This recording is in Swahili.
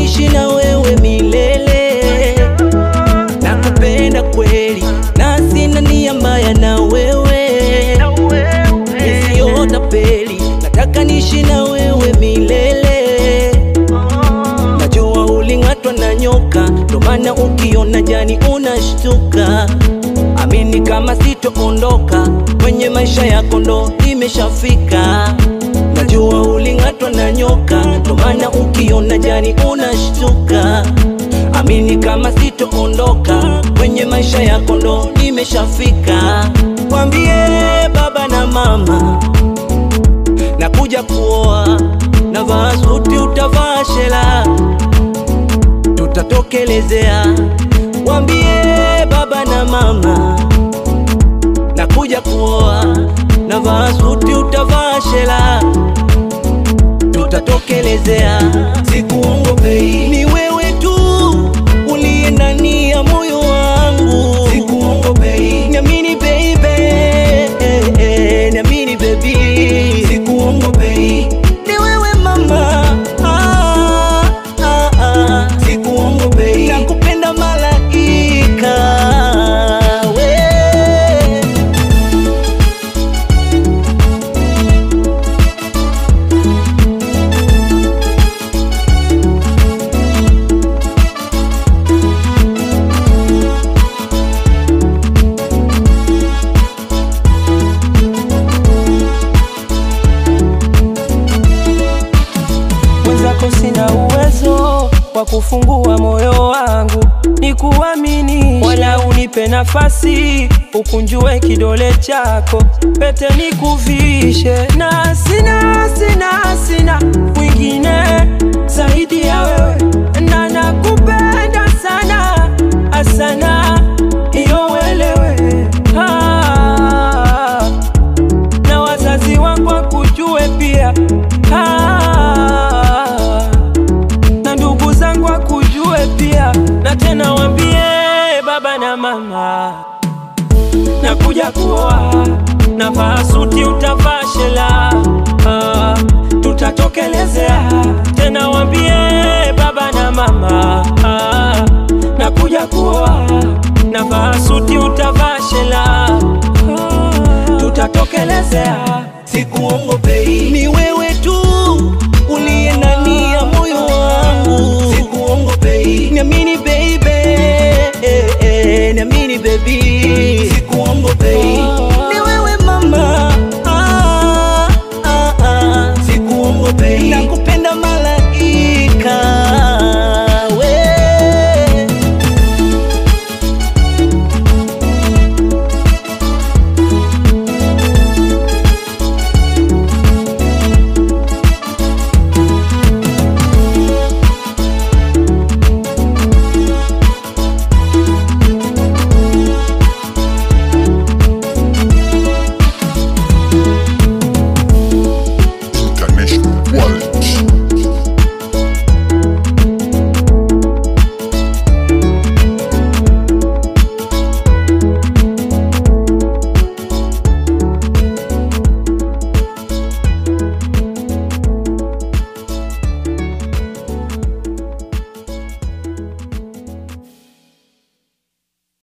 niishi na wewe milele. Nakupenda kweli na sina nia mbaya na wewe, nisiota peli, nataka niishi na wewe milele. Najua uling'atwa na nyoka, ndo maana ukiona jani unashtuka. Amini kama sitoondoka kwenye maisha yako, ndo nimeshafika. Najua uling'atwa na nyoka, ndo maana ukiona jani unashtuka. Amini kama sitoondoka kwenye maisha yako, ndo nimeshafika. Mwambie baba na mama nakuja kuoa, navaa suti, utavaa shela, tutatokelezea. Mwambie baba na mama nakuja kuoa, navaa suti, utavaa shela, tutatokelezea. Sikuongopei, ni wewe tu uliye ndani ya moyo wangu. Sikuongopei, niamini baby, niamini baby. Sikuongopei, ni wewe mama, ah, ah, ah. Sikuongopei, nakupenda malaika we mwenzako sina uwezo wa kufungua moyo wangu ni kuamini, wala unipe nafasi ukunjue kidole chako, pete nikuvishe, na sina sina sina mwingine zaidi ya wewe, na nakupenda sana asana, iyo uelewe ah, na wazazi wangu wakujue pia ah, na ndugu zangu wakujue pia, na tena wambie baba na mama, nakuja kuoa, navaa suti, utavaa shela ah, tutatokelezea. Tena wambie baba na mama ah, nakuja kuoa, navaa suti, utavaa shela ah, tutatokelezea. Sikuongopei, ni wewe